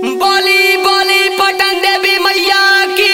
बोली बोली पटन देवी मैया की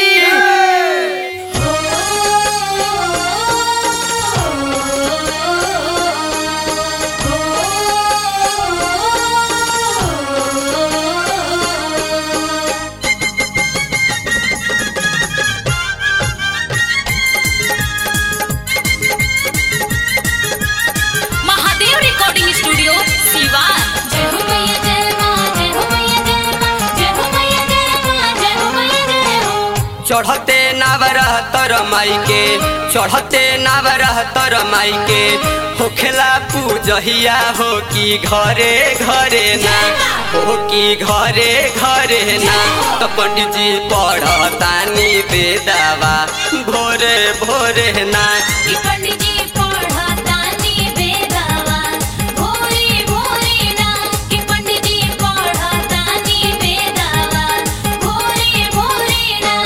महादेव रिकॉर्डिंग स्टूडियो सिवान जय हो मैया जय मां जय हो मैया जय मां जय हो मैया जय मां जय हो मैया जय हो चढ़ते नावरह तर माई के चढ़ते नावरह तर माई के होखेला पूजहिया हो कि घरे घरे ना हो कि घरे घरे ना तो पंडित जी पढ़तानी बेदावा भोरे भोरे ना कि पंडित जी पढ़तानी बेदावा भोरे भोरे ना कि पंडित जी पढ़तानी बेदावा भोरे भोरे ना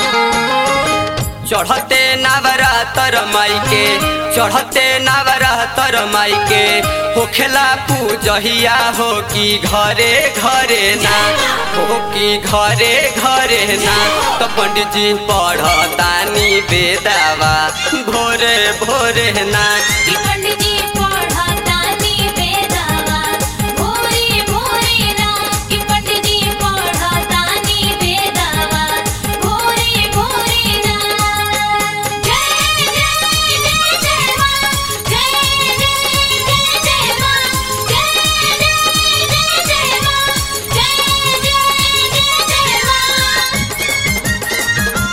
चढ़ते नावरा तर माई के चढ़ते नावरा तर माई के होखेला पूजहिया हो कि घरे घरे ना हो कि घरे घरे ना तो पंडित जी पढ़तानी बेदावा भोरे भोरे ना कि पंडित जी पढ़तानी बेदावा भोरे भोरे ना कि पंडित जी पढ़तानी बेदावा भोरे भोरे ना जय जय जय जय मां जय जय जय जय मां जय जय जय जय मां जय जय जय जय मां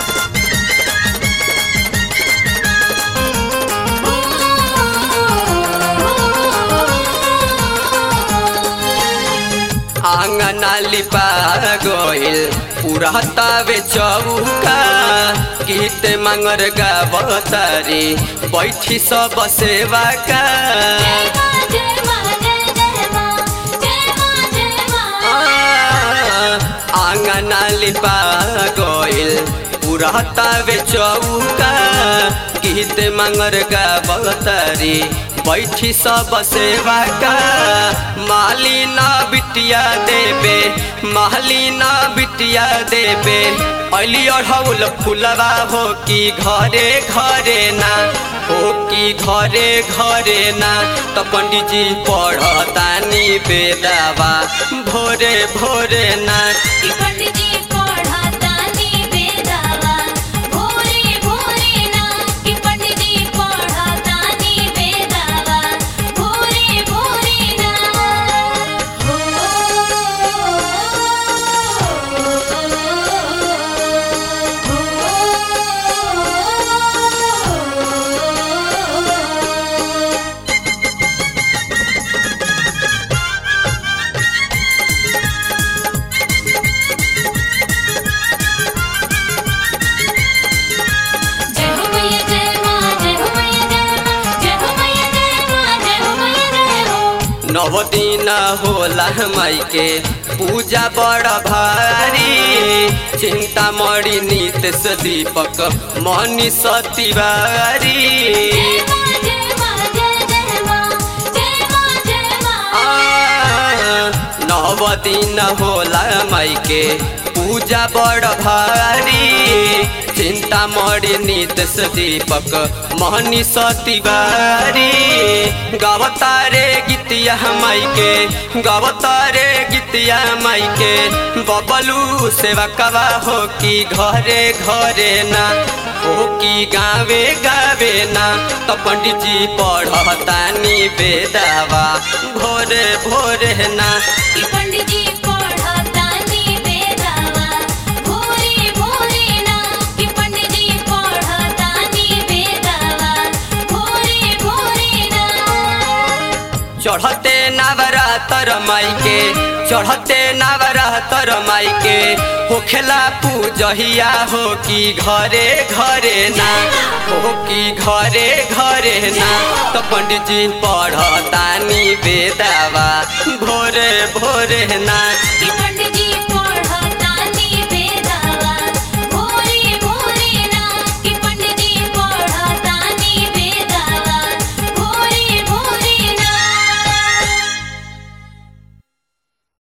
आंगना लिपा गोइल पूरा तावे चौका गीत मंगर गावतारी बैठी सब सेवा का जय मां जय जय मां जय मां जय मां आंगना लिपा गोइल पूरा तावे चौका गीत मंगर गावतारी बैठी सब सेवा का मालिना बिटिया देबे मालिना बिटिया देबे अली अढ़ौल फुलवा हो कि घरे घरे ना हो कि घरे घरे ना तो पंडित जी पढ़तानी बेदावा भोरे भोरे ना कि पंडित जी पढ़तानी बेदावा भोरे भोरे ना कि पंडित जी पढ़तानी बेदावा भोरे भोरे ना जय हो मैया जय मां जय हो मैया जय मां जय हो मैया जय मां जय हो मैया जय हो नव दिन होला माई के पूजा बड़ भारी चिंता मणि नितेश दीपक मनी सतिवारी जय मां जय मां जय जय मां जय मां जय मां आ, नव दिन होला माई के पूजा बड़ भारी चिंता मणि नितेश दीपक महनी सतिवारी गावतारे गीतिया माई के गावतारे गीतिया माई के बबलू सेवा कवा हो कि घरे घरे ना हो कि गावे गावे ना तो पंडित जी पढ़तानी बेदावा भोरे भोरे ना कि पंडित जी पढ़तानी बेदावा भोरे भोरे ना कि पंडित जी पढ़तानी बेदावा भोरे भोरे ना चढ़ते नावरा तर माई के चढ़ते नावरा तर माई के होखेला पूजहिया हो कि घरे घरे ना हो कि घरे घरे ना तो पंडित जी पढ़तानी बेदावा भोरे भोरे ना